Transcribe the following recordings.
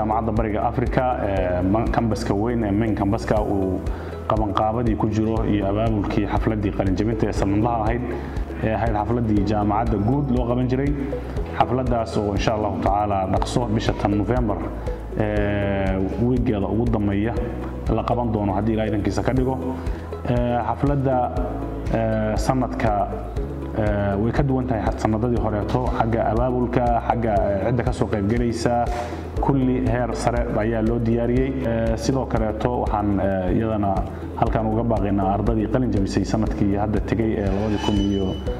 jaamacadda bariga africa kambaska weyn ee main kambaska uu qabanqaabadii ku jiro iyo abaabulkii xafladdii qalinjabinta ee sanadlaha ahayd ee ahayd xafladdii jaamacadda guud loo qaban jiray xafladdaas oo insha allahu tacaala dhaqso bisha tan novembar wiigeeda ugu dambeeya la qaban doono haddii ilaa idankiisa ka dhigo xafladda sanadka way ka duwan tahay sanadadii horeeto xagga abaabulka xagga cidda ka soo qaybgelaysa kulli heer sare ayaa loo diyaariyey sidoo kaleeto waxaan iyadana halkan uga baaqaynaa ardadii qalin jabisay sanadkii hadda tegey ee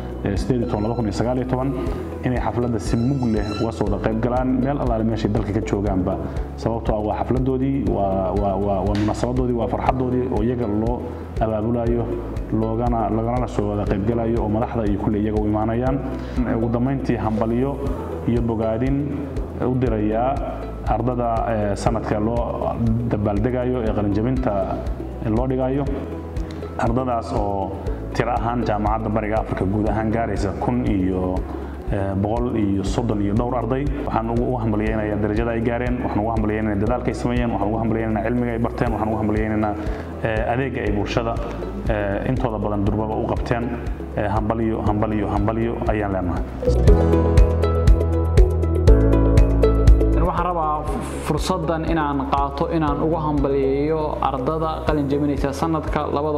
inay xafladda si mug leh uga soo wada qaybgalaan meel allaale meeshay dalka ka joogaanba sababtoo ah waa xafladoodii waa munaasabadoodii waa farxadoodii oo iyaga loo abaabulayo loogana laganala soo wada qaybgalayo oo madaxda iyo kulle iyaga u imaanayaan ugu dambayntii hambalyo iyo bogaadin u dirayaa ardada sanadka loo dabaaldegayo ee qalinjabinta loo dhigayo ardadaas oo tiro ahaan jaamacadda bariga afrika guud ahaan gaaraysa kun iyo boqol iyo soddon iyo dhowr arday waxaan ugu hambalyeynaya darajada ay gaareen waxaan ugu hambalyeynaya dadaalka ay sameeyeen waxaan ugu hambalyeynaya cilmiga ay barteen waxaan ugu hambalyeynaya adeega ay bulshada intooda badan durbaba u qabteen hambalyo hambalyo hambalyo ayaan leenahay waxaan rabaa fursaddan inaan qaato inaan ugu hambaliyeeyo ardada qalin jabinaysa sanadka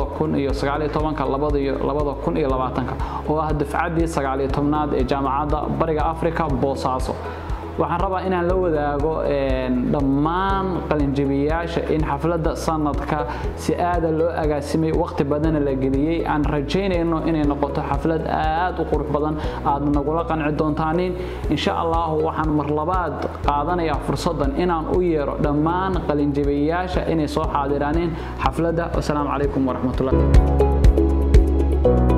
oo ah dafcaddii sagaaliyo tobnaad ee jaamacadda bariga africa boosaaso waxaan rabaa inaan la wadaago dhammaan qalinjabiyayaasha in xafladda sanadka si aada loo agaasimay waqti badana la geliyey aan rajaynayno inay noqoto xaflad aad u qurux badan aad nagula qanci doontaanin insha allahu waxaan marlabaad qaadanayaa fursaddan inaan u yeero dhammaan qalinjabiyayaasha inay soo xaadiraanin xafladda wasalaamu calaykum waraxmatullahi